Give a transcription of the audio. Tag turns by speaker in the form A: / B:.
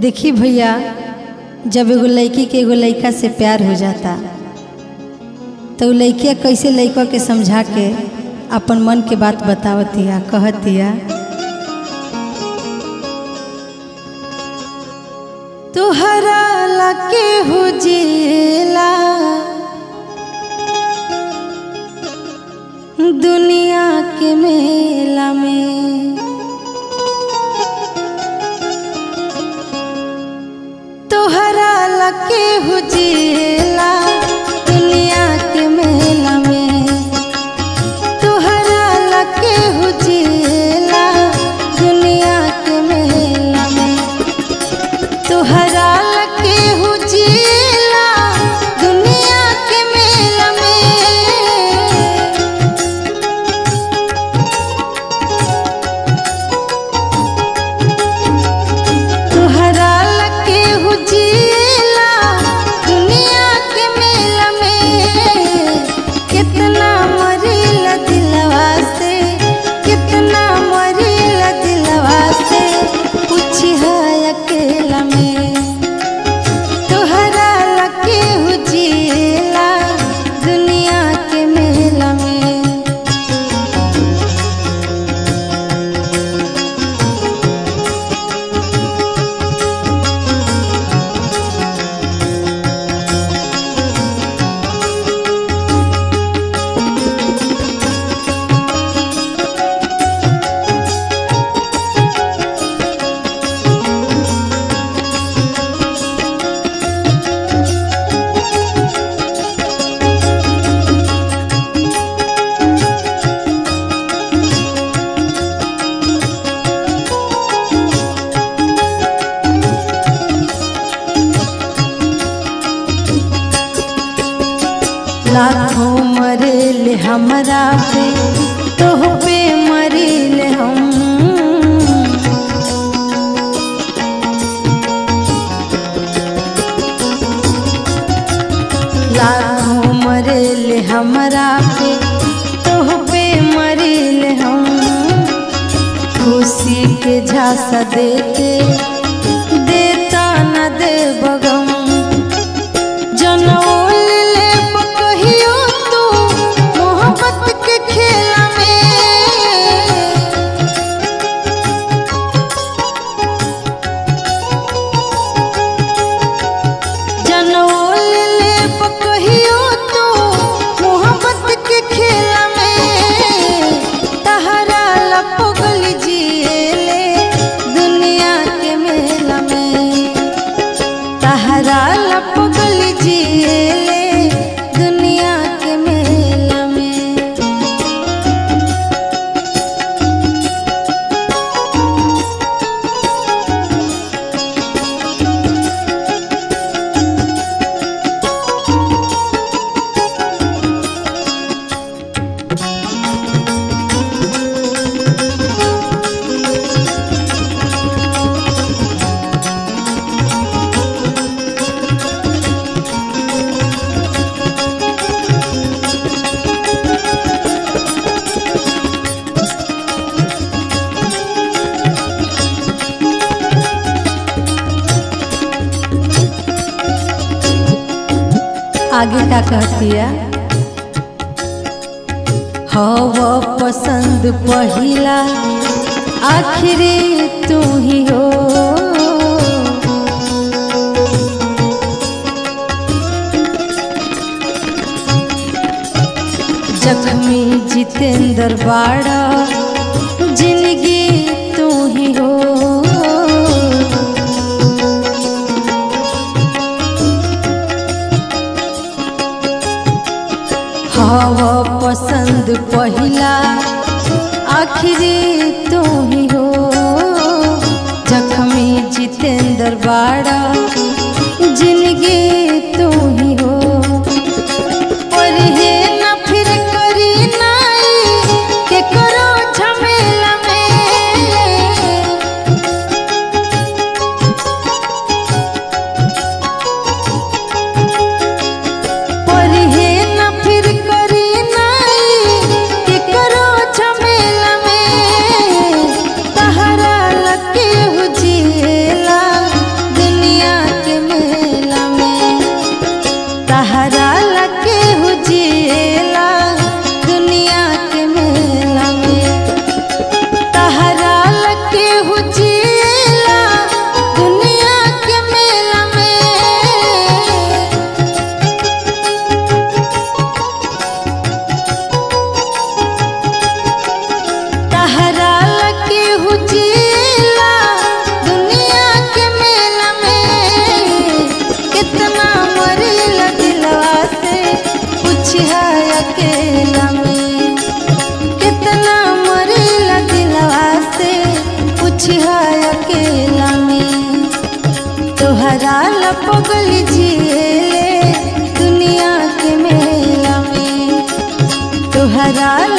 A: देखी भैया जब एगो लड़की के एगो लड़का से प्यार हो जाता तो उ लड़किया कैसे लड़का के समझा के अपन मन के बात बतावतिया कहतिया तुहरा लके हुजिला दुनिया के मेला में तोहरा लके हुजिला दुनिया के मेला में तोहरा लके हुजिला दुनिया के मेला में तोहरा लके हुजिला दुनिया के मेला में तोहरा लके हुजिला दुनिया के मेला में कितना मरील दिलवा से कितना मरील दिलवा से कुछ है अकेला में तोहरा लके हुजिला दुनिया के मेला में लाखों मरेल हमरा पे तोह पे मरेल हम लाखों मरेल हमरा पे तोह पे मरेल हम खुशी के झांसा देते देता न दे बगम जनौल ले कहियो तू मोहब्बत के खेला में जनौल ले कहियो तू मोहब्बत के खेला में तहरा लपगल जिएले दुनिया के मेला में तहरा लपगल जिएले दुनिया के मेला में आगे का कहतिया हव पसंद पहिला आखिरी तू ही हो जख्मी जितेंद्र बाड़ा जिंदगी तू ही हो हव पसंद पहिला आखिरी तू ही हो जख्मी जितेंद्र बाड़ा जिंदगी तू ही हो और हे न फिर करी नाई के करो झमेला में पढ़े न फिर करी नाई के करो झमेला में तहरा लगे हुजिएला तोहरा